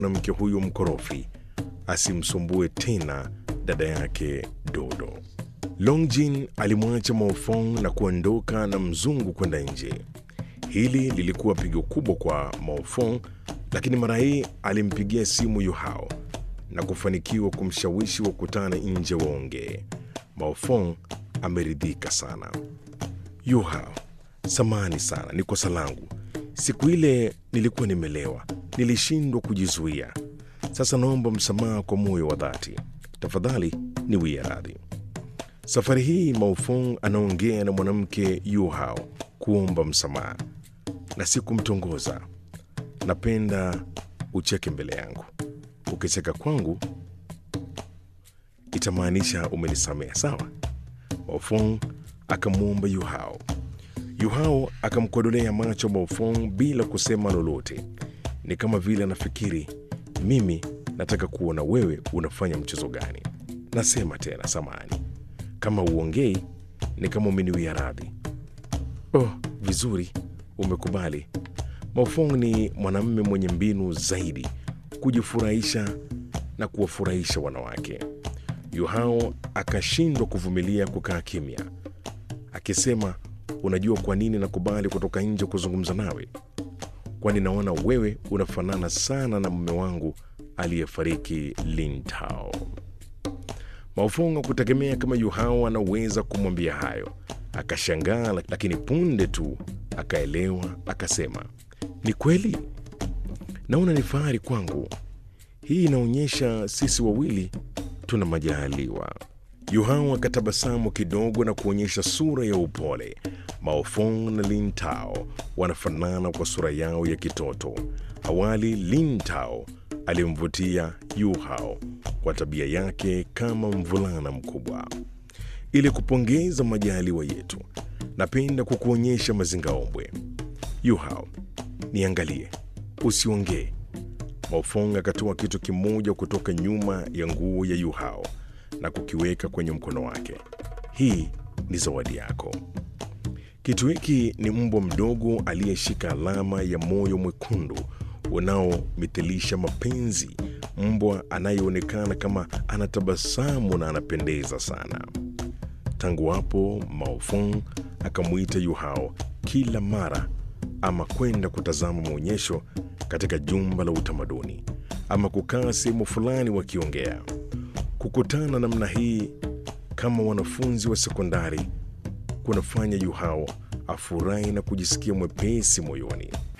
mwanamke huyo mkorofi asimsumbue tena dada yake Dodo. Longjin alimwacha Maofong na kuondoka na mzungu kwenda nje. Hili lilikuwa pigo kubwa kwa Maofong, lakini mara hii alimpigia simu Yuhao na kufanikiwa kumshawishi wakutane nje waongee. Maofong ameridhika sana. Yuhao, samani sana, ni kosa langu. Siku ile nilikuwa nimelewa, nilishindwa kujizuia. Sasa naomba msamaha kwa moyo wa dhati. Tafadhali niwie radhi. Safari hii Maofong anaongea na mwanamke Yuhao kuomba msamaha na si kumtongoza. Napenda ucheke mbele yangu. Ukicheka kwangu itamaanisha umenisamehe, sawa? Maofong akamwomba Yuhao. Yuhao akamkodolea macho Maofong bila kusema lolote. Ni kama vile anafikiri, mimi nataka kuona wewe unafanya mchezo gani. Nasema tena, samani kama uongei ni kama umeniwia radhi. Oh, vizuri, umekubali. Maofong ni mwanamume mwenye mbinu zaidi kujifurahisha na kuwafurahisha wanawake. Yuhao akashindwa kuvumilia kukaa kimya, akisema, unajua kwa nini nakubali kutoka nje kuzungumza nawe? Kwani naona wewe unafanana sana na mume wangu aliyefariki Lintao. Maofong hakutegemea kama Yuhao anaweza kumwambia hayo. Akashangaa, lakini punde tu akaelewa, akasema, ni kweli, naona ni fahari kwangu. Hii inaonyesha sisi wawili tuna majaliwa. Yuhao akatabasamu kidogo na kuonyesha sura ya upole. Maofong na Lintao wanafanana kwa sura yao ya kitoto. Awali Lintao alimvutia Yuhao kwa tabia yake kama mvulana mkubwa. Ili kupongeza majaliwa yetu, napenda kukuonyesha mazingaombwe. Yuhao, niangalie, usiongee. Maofong akatoa kitu kimoja kutoka nyuma ya nguo ya Yuhao na kukiweka kwenye mkono wake. Hii ni zawadi yako. Kitu hiki ni mbwa mdogo aliyeshika alama ya moyo mwekundu unaomithilisha mapenzi, mbwa anayeonekana kama anatabasamu na anapendeza sana. Tangu hapo Maofong akamwita Yuhao kila mara, ama kwenda kutazama maonyesho katika jumba la utamaduni, ama kukaa sehemu fulani wakiongea. Kukutana namna hii kama wanafunzi wa sekondari kunafanya Yuhao afurahi na kujisikia mwepesi moyoni.